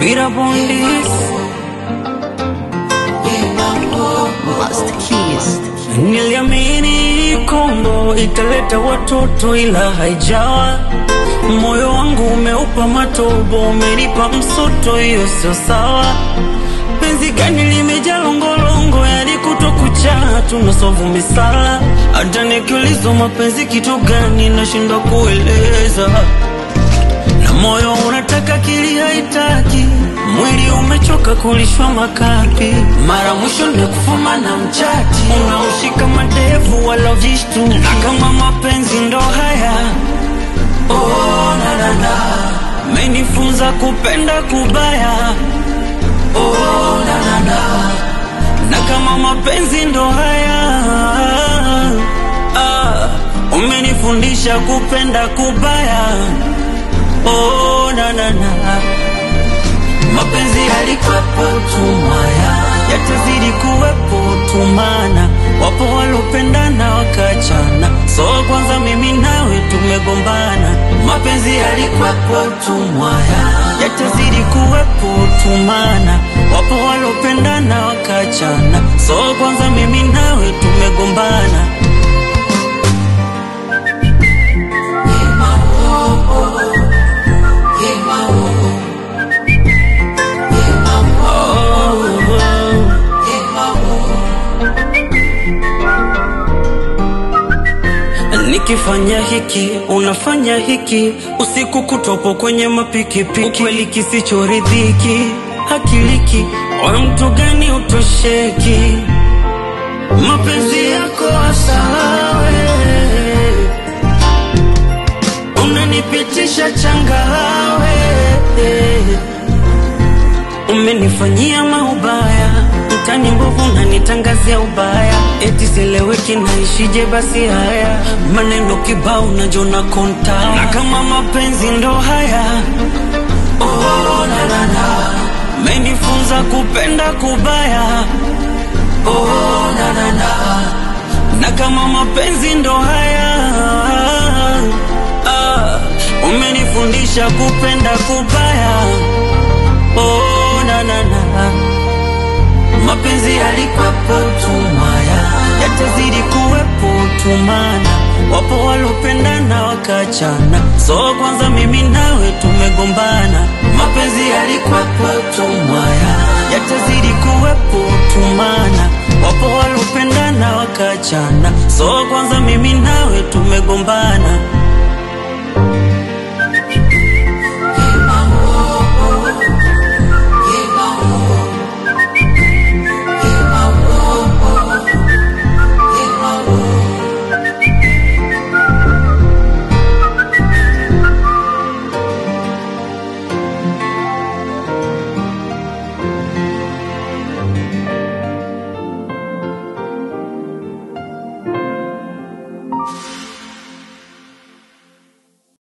Beat up on this. Master Keys. Niliamini Kongo italeta watoto ila haijawa. Moyo wangu umeupa matobo, umenipa msoto, hiyo sio sawa. Penzi gani limejaa longolongo, yani kuto kucha tunasovu misala. Hata nikiulizwa mapenzi kitu gani, nashindwa kueleza na moyo unataka kili haitaki, mwili umechoka kulishwa makapi. Mara mwisho ni kufuma na mchati, unaushika madevu wala vishtu, na kama mapenzi ndo haya oh, na, na, na. Menifunza kupenda kubaya oh, na, na, na. na kama mapenzi ndo haya ah, umenifundisha kupenda kubaya oh, na, na, na. Mapenzi yalikuwepo tumaya, yatazidi kuwepo tumana. Wapo walopendana wakachana, so kwanza mimi nawe tumegombana. Mapenzi yalikuwepo tumaya, yatazidi kuwepo tumana. Wapo walopendana wakachana, so kwanza mimi nawe tumegombana. Nikifanya hiki unafanya hiki, usiku kutopo kwenye mapikipiki, ukweli kisichoridhiki hakiliki, wa mtu gani utosheki, mapenzi yako asawe, unanipitisha changawe, umenifanyia maubaya mtani mbovu nanitangazia ubaya, eti sileweki naishije? Basi haya maneno kibao najona konta, na kama mapenzi ndo haya oh, na, na, na. Menifunza kupenda kubaya oh, na, na, na. na kama mapenzi ndo haya ah, umenifundisha kupenda kubaya oh, na, na, na. Mapenzi yalikuwepo tumaya, yatazidi kuwepo tumana. Wapo walopendana wakachana, so kwanza mimi nawe tumegombana. Mapenzi yalikuwepo tumaya, yatazidi kuwepo tumana. Wapo walopendana wakachana, so kwanza mimi nawe tumegombana.